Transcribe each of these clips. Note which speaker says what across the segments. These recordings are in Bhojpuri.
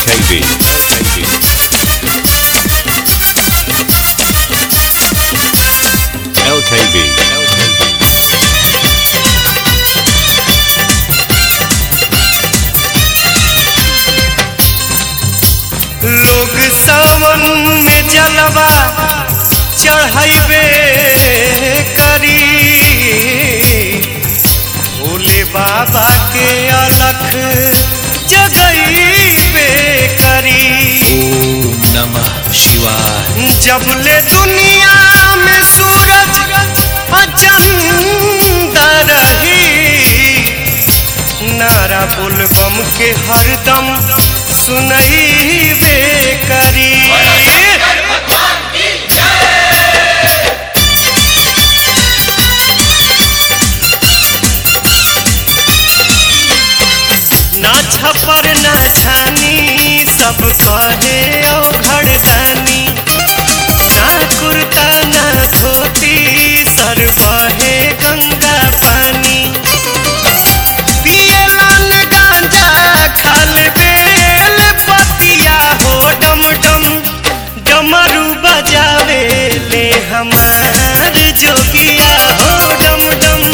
Speaker 1: LKB. LKB.
Speaker 2: लोग सावन में जलवा चढ़ाइबे करी भोले बाबा के अलख जगइबे करी
Speaker 1: ओम नमः शिवाय
Speaker 2: जबले दुनिया में सूरज अचंदा रही नारा बुलबम के हरदम सुनइबे करी ना छपर ना छानी सब कहे ओ घरदानी ना कुर्ता ना धोती सर बहे गंगा पानी पियलन गांजा खाल बेल पतिया हो डम डम डमरू बजावे ले हमार जोगिया हो डम डम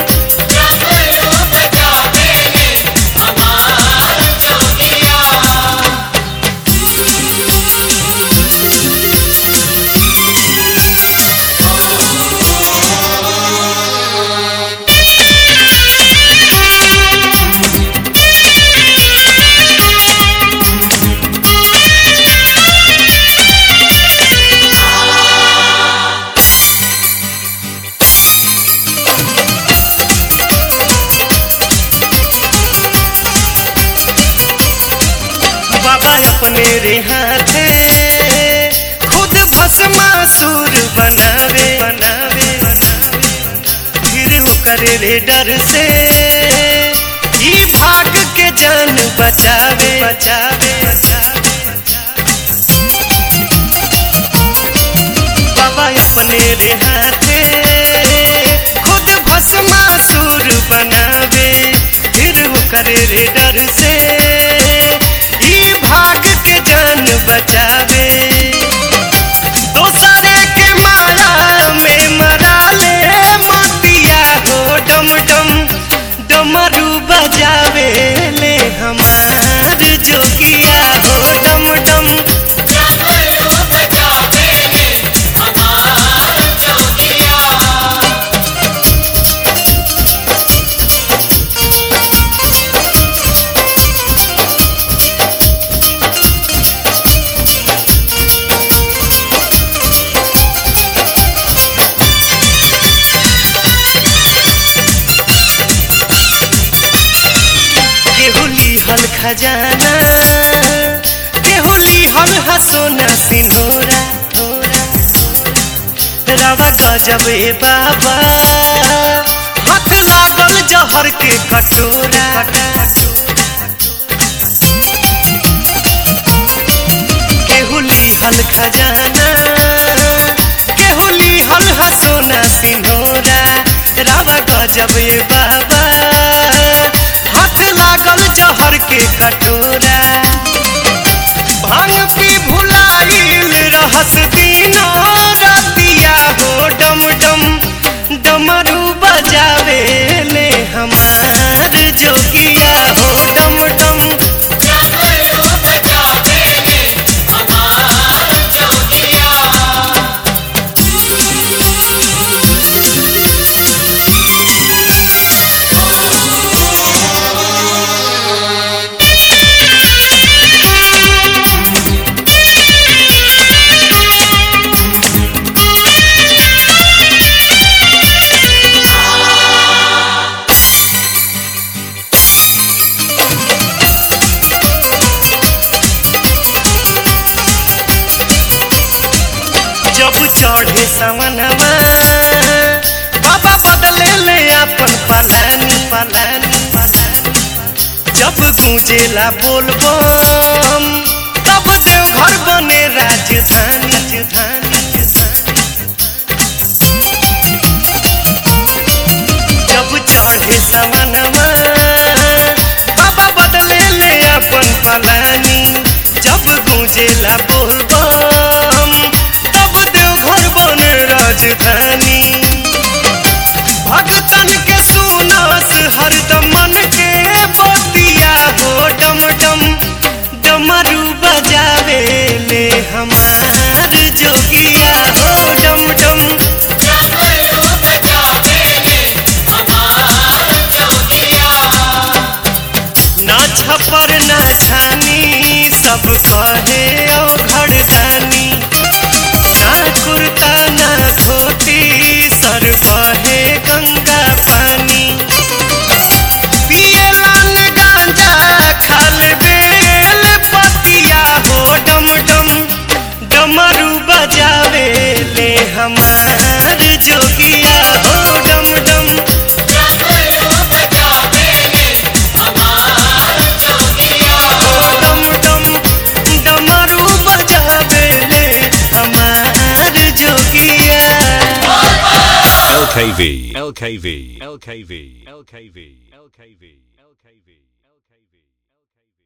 Speaker 2: बाबा अपने रे हाथे खुद भस्मासुर बनावे बनावे फिर करे रे डर से ई भाग के जान बचावे बचावे बाबा अपने रे हाथे खुद भस्मासुर बनावे फिर करे रे डर से ई भाग के जान बचावे दोसरे के माया में मरा ले मोतिया हो डम डम डमरू बजावे ले हमार जोगिया हो डम डम केहुली हल खजाना केहुली हल हसोना सिन्होरा रवा गजब ए बाबा हाथ लागल जहर के कटोरा केहुली हल खजाना केहुली हल हसोना सिन्होरा रवा गजब ए बाबा हाथ लागल जहर के कटोरा भांग पी भुलाइल रहस दिनो रतिया हो डम डम डमरू बजावे ले हमार जोगिया हो डम डम जब चढ़े सवनवा बाबा बदले ले अपन पलानी पलानी पलानी जब गूंजेला बोलबम तब देवघर बने राजधानी राजधानी जब चढ़े सवनवा बाबा बदले ले अपन पलानी जब बाजेला बोलबम तब देवघर बन राजधानी भगतन के सुनास हरदम मन के बतिया हो डम डम डमरू बजावे ले हमार जोगिया हो डम डम ना छपर ना छानी सब कहे ओ घरदानी ना कुर्ता ना धोती सर बहे गंगा पानी पिए लाल गांजा खाल बेल पतिया हो डम डम डमरू बजावे ले हमार जोगिया हो डम डम हो डम डम डमरू बजावे ले हमार जोगिया
Speaker 3: LKV, LKV, LKV, LKV, LKV, LKV.